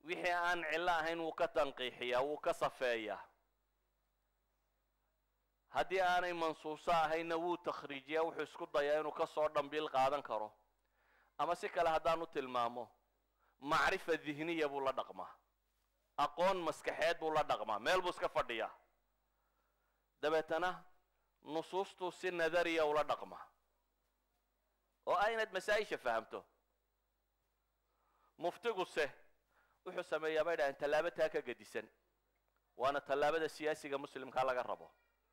wixii aan cillo ahayn wuu ka tanqiixiyaa wuu ka safeeyaa haddii aanay mansuuso ahaynna wuu takhriijiyaa wuxuu isku dayaa inuu kasoo dhambiil qaadan karo ama si kale haddaan u tilmaamo macrifa dihniya buu la dhaqmaa aqoon maskaxeed buu la dhaqmaa meel buu iska fadhiyaa dabeetana nusuustuu si nadariya ula dhaqmaa oo ah inaad masaa-isha fahamto muftiguse wuxuu sameeyaa bay dhahaan tallaabo taa ka gedisan waana tallaabada siyaasiga muslimkaa laga rabo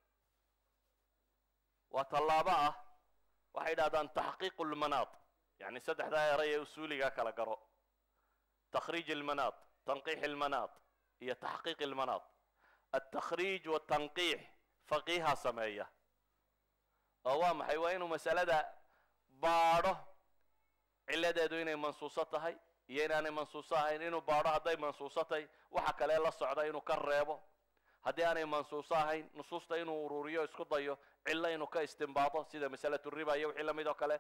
waa tallaabo ah waxay dhahdaan taxqiiqu lmanaad yani saddexdaa eray ee usuuligaa kala garo takhriij ilmanaad tanqiix ilmanaad iyo taxqiiq ilmanaad altakhriij watanqiix faqiiha sameeya oo waa maxay waa inuu masalada baadho ciladeedu inay mansuuso tahay iyo inaanay mansuuso ahayn inuu baadho hadday mansuuso tahay waxa kale la socda inuu ka reebo haddii aanay mansuuso ahayn nusuusta inuu ururiyo isku dayo cillo inuu ka istimbaado sida masalatu riba iyo wixii lamid oo kale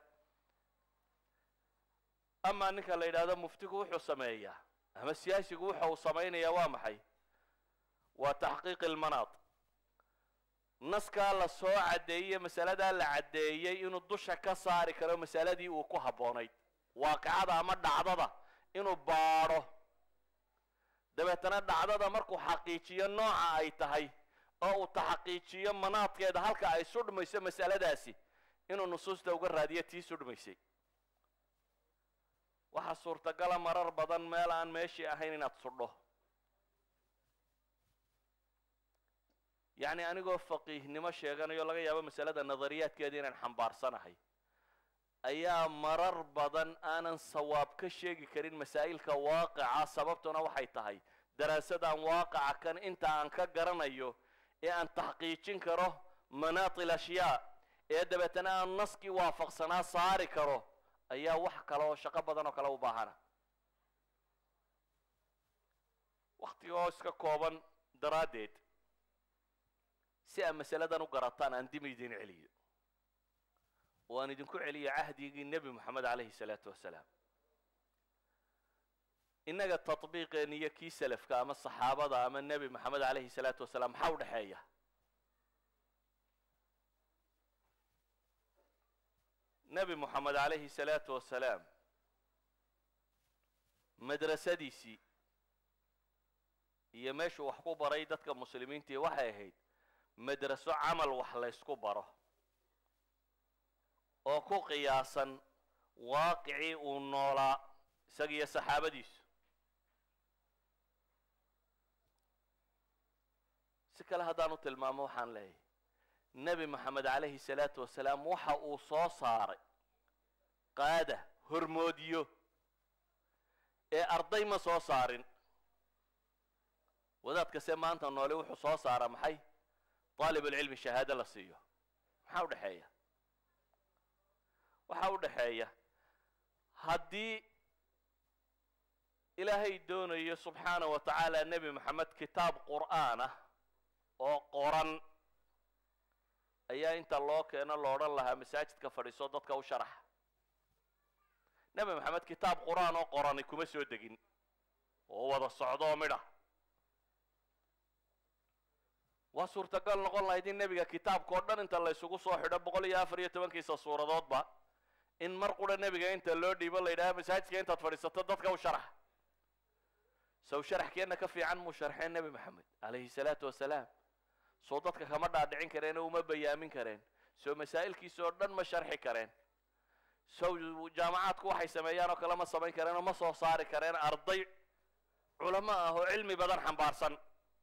amaa ninka la yidhahdo muftigu wuxuu sameeyaa ama siyaasigu wuxa uu samaynayaa waa maxay waa taxqiiq ilmanaad naskaa la soo caddeeyey masaladaa la caddeeyey inuu dusha ka saari karo masaladii uu ku habboonayd waaqicada ama dhacdada inuu baadho dabeetana dhacdada markuu xaqiijiyo nooca ay tahay oo uu taxaqiijiyo manaadkeeda halka ay sudhmayso masaladaasi inuu nusuusta uga raadiyo tii sudhmaysay waxaa suurtagala marar badan meel aan meeshii ahayn inaad sudho yacni anigoo faqiihnimo sheeganayo laga yaabo masalada nadariyaadkeeda inaan xambaarsanahay ayaa marar badan aanan sawaab ka sheegi karin masaa'ilka waaqica sababtuna waxay tahay daraasadaan waaqica kan inta aan ka garanayo ee aan taxqiijin karo manaatil ashyaa ee dabeetana aan naskii waafaqsanaa saari karo ayaa wax kale oo shaqo badan oo kale u baahana waktiga oo iska kooban daraaddeed si aad masaladan u garataan aan dimi idin celiyo oo aan idinku celiyo cahdigii nebi moxamed calayhi salaatu wasalaam innaga tatbiiqeen iyo kii salafka ama saxaabada ama nebi moxamed calayhi salaatu wasalaam maxaa u dhexeeya nebi moxamed calayhi salaatu wasalaam madrasadiisii iyo meeshuu wax ku baray dadka muslimiintii waxay ahayd madraso camal wax laysku baro oo ku qiyaasan waaqicii uu noolaa isagiiyo saxaabadiisu si kale haddaan u tilmaamo waxaan leeyahay nebi moxamed calayhi salaatu wasalaam waxa uu soo saaray qaada hormoodiyo ee arday ma soo saarin wadaadkase maanta noole wuxuu soo saara maxay daalibulcilmi shahaado la siiyo maxaa u dhexeeya waxaa u dhexeeya haddii ilaahay doonayo subxaana wa tacaala nebi moxamed kitaab qur'aan ah oo qoran ayaa inta loo keeno lo odhan lahaa masaajidka fadhiiso dadka u sharax nebi moxamed kitaab qur-aan oo qorani kuma soo degin oo wada socdo oo midha waa suurtagal noqon lahayd in nebiga kitaabka oo dhan inta la ysugu soo xidho boqol iyo afar iyo tobankiisa suuradoodba in mar qura nebiga inta loo dhiibo la yidhaha masaajidka intaad fadhiisato dadka u sharax sow sharaxkeenna ka fiican muu sharxeen nebi moxamed calayhi salaatu wasalaam soo dadka kama dhaadhicin kareen oo uma bayaamin kareen soo masaa'ilkiisa oo dhan ma sharxi kareen sow jaamacaadku waxay sameeyaan oo kale ma samayn kareen oo ma soo saari kareen arday culamo ah oo cilmi badan xambaarsan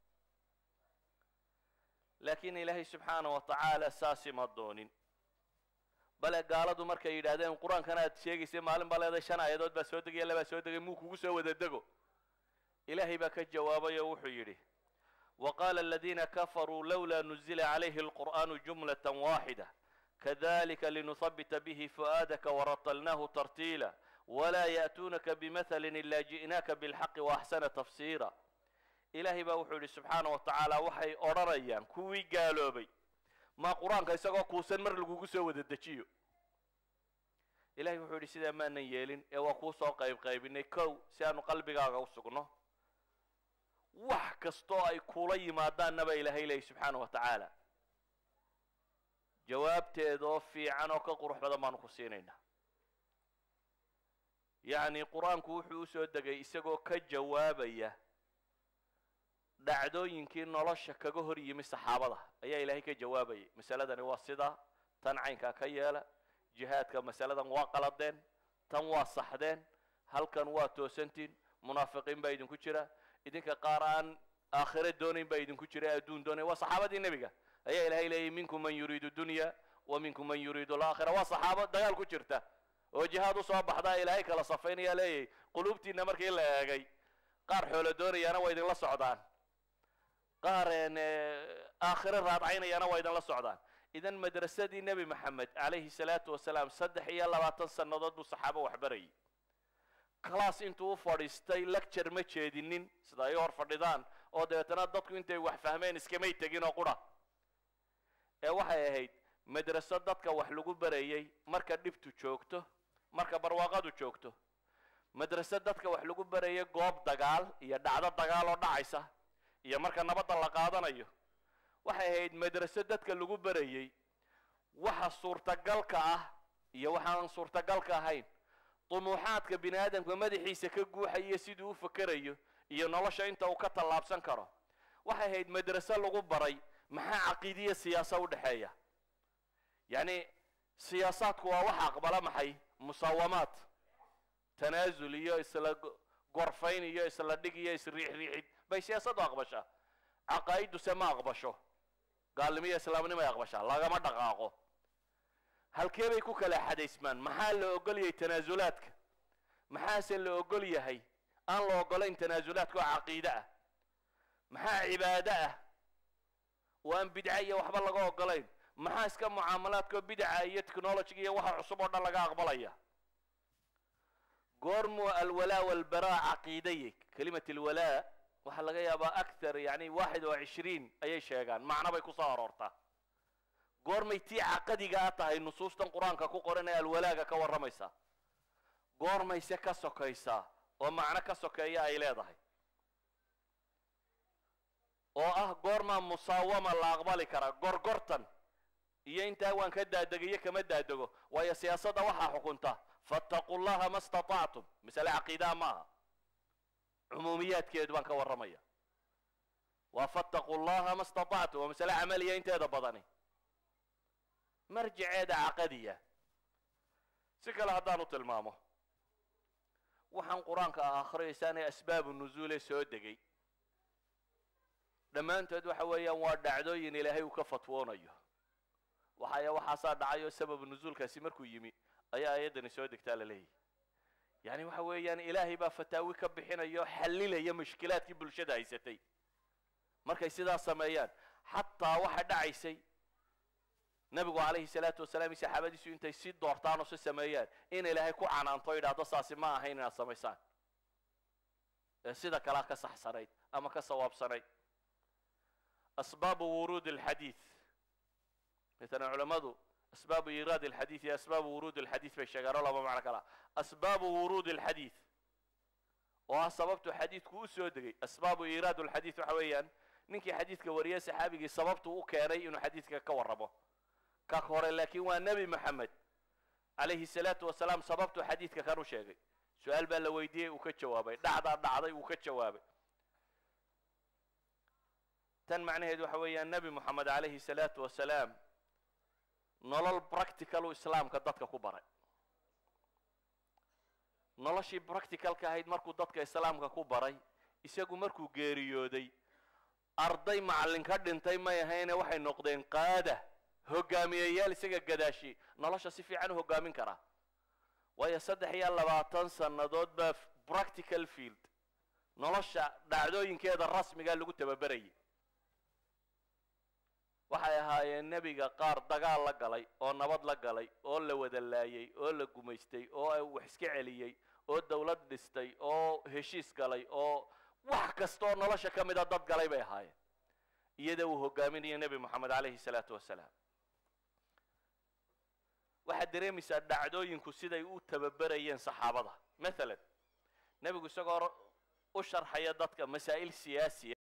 laakiin ilaahay subxaana wa tacaala saasi ma doonin bale gaaladu markay yidhaahdeen qur-aankan aad sheegaysay maalin baa leeday shan aayadood baa soo degaya labaa soo degay muu kugu soo wada dego ilaahay baa ka jawaabay oo wuxuu yidhi وقال الذين كفروا لولا نزل عليه القرآن جملة واحدة كذلك لنثبت به فؤادك ورتلناه ترتيلا ولا يأتونك بمثل إلا جئناك بالحق وأحسن تفسيرا إلهي بوحولي سبحانه وتعالى وحي أرريان كوي قالوا بي ما قرآن كيساقو كوسن مر لقوقو سوى الدجيو إلهي وحولي سيدا ما نيالين إيوا كوسو قيب قيبين كو سيانو قلبي غاقو سقنو wax kastoo ay kula yimaadaanna baa ilaahay leeyay subxaana wa tacaala jawaabteedoo fiican oo ka qurux badan baanu ku siinaynaa yacni qur-aanku wuxuu usoo degay isagoo ka jawaabaya dhacdooyinkii nolosha kaga hor yimi saxaabada ayaa ilaahay ka jawaabayay masaladani waa sidaa tan caynkaa ka yeela jihaadka masaladan waa qaladeen tan waa saxdeen halkan waa toosantiin munaafiqiin baa idinku jira idinka qaar aan aakhire doonayn baa idinku jira adduun doonay waa saxaabadii nebiga ayaa ilahay leeyay minkum man yuriidu dunya wa minkum man yuriidu alaakhira waa saxaabo dagaal ku jirta oo jihaad usoo baxdaa ilaahay kala safaynaya leeyahy quluubtiina markii la eegay qaar xoolo doonayaana waa idinla socdaan qaar aakhire raadcaynayana waa idinla socdaan idan madrasadii nebi maxamed calayhi salaatu wasalaam saddex iyo labaatan sannadood buu saxaabo waxbarayay class intuu u fadhiistay lecture ma jeedinin sida ay hor fadhidaan oo dabeetana dadku intay wax fahmeen iskamay tegin oo qura ee waxay ahayd madraso dadka wax lagu barayay marka dhibtu joogto marka barwaaqadu joogto madraso dadka wax lagu barayay goob dagaal iyo dhacdo dagaal oo dhacaysa iyo marka nabadda la qaadanayo waxay ahayd madraso dadka lagu barayay waxa suurtagalka ah iyo waxaan suurtagalka ahayn dumuuxaadka bini aadamka madaxiisa ka guuxayo siduu u fakerayo iyo nolosha inta uu ka tallaabsan karo waxay ahayd madraso lagu baray maxaa caqiidiya siyaasa u dhexeeya yacni siyaasaadku waa waxa aqbala maxay musaawamaad tanaasul iyo isla gorfayn iyo isla dhig iyo isriixriixid bay siyaasaddu aqbashaa caqaa'iduse ma aqbasho gaalnimo iyo islaamnimo ay aqbashaa lagama dhaqaaqo halkee bay ku kala xadaysmaan maxaa la ogol yahay tanaasulaadka maxaase la ogol yahay aan la ogolayn tanaasulaadka oo caqiide ah maxaa cibaado ah oo aan bidca iyo waxba laga ogolayn maxaa iska mucaamalaadkao bidaca iyo technologiga iyo waxa cusub oo dhan laga aqbalaya goormuu alwalaa walbaraa caqiidaye kelimat alwalaa waxaa laga yaabaa akthar yani waxid oo cishriin ayay sheegaan macno bay kusoo aroortaa goormay tii caqadigaa tahay nusuustan qur-aanka ku qoran ee alwalaaga ka warramaysaa goormayse ka sokaysaa oo macno ka sokeeya ay leedahay oo ah goormaa musaawama la aqbali karaa gorgortan iyo intaa waan ka daadegayo kama daadego waayo siyaasadda waxaa xukunta fattaquu llaha ma statactum masale caqiidaha ma aha cumuumiyaadkeedu baan ka warramaya waa fattaquu llaha ma statactum waa masale camaliya inteeda badani marjiceeda caqadiya si kale haddaanu tilmaamo waxaan qur-aanka ah akhriyaysaanee asbaabu nuzuule soo degay dhammaantood waxa weeyaan waa dhacdooyin ilaahay uu ka fatwoonayo waxaya waxaasaa dhacay oo sababu nuzuulkaasi markuu yimi ayaa ayaddani soo degtaa la leeyahy yani waxa weeyaan ilaahay baa fataawi ka bixinaya oo xallilaya mushkilaadkii bulshada haysatay markay sidaas sameeyaan xataa waxa dhacaysay nabigu calayhi salaatu wasalaam iyo saxaabadiisu intay si doortaan oo si sameeyaan in ilaahay ku canaanto o yidhaahdo saasi ma ahayn inaad samaysaan ee sida kalea ka saxsanayd ama ka sawaabsanayd asbaabu wuruud alxadiid مثلا علماء أسباب إيراد الحديث هي أسباب ورود الحديث في الشجرة ولا معنى كلا أسباب ورود الحديث وسببت حديث كوسو دقي أسباب إيراد الحديث حويا نينكي حديث كوريا سحابي سببته كاري إنه حديث كوربه كخور لكن والنبي محمد عليه الصلاة والسلام سببته حديث كانوا شيء سؤال بقى لو يديه وكجوابه دعدا دعدا وكجوابه تن معناه حويا النبي محمد عليه الصلاة والسلام nolol practicalu islaamka dadka ku baray noloshii practicalka ahayd markuu dadka islaamka ku baray isagu markuu geeriyooday arday macallin ka dhintay may ahayne waxay noqdeen qaada hogaamiyeyaal isaga gadaashi nolosha si fiican u hogaamin karaa waayo saddex iyo labaatan sannadood baa practical field nolosha dhacdooyinkeeda rasmiga lagu tababerayay waxay ahaayeen nebiga qaar dagaal la galay oo nabad la galay oo la wada laayay oo la gumaystay oo wax iska celiyey oo dawlad dhistay oo heshiis galay oo wax kasta oo nolosha ka mida dad galay bay ahaayeen iyada uu hogaaminaya nebi moxamed calayhi salaatu wasalaam waxaad dareemaysaa dhacdooyinku siday u tababerayeen saxaabada mathalan nebigu isagoo u sharxaya dadka masaa'il siyaasiya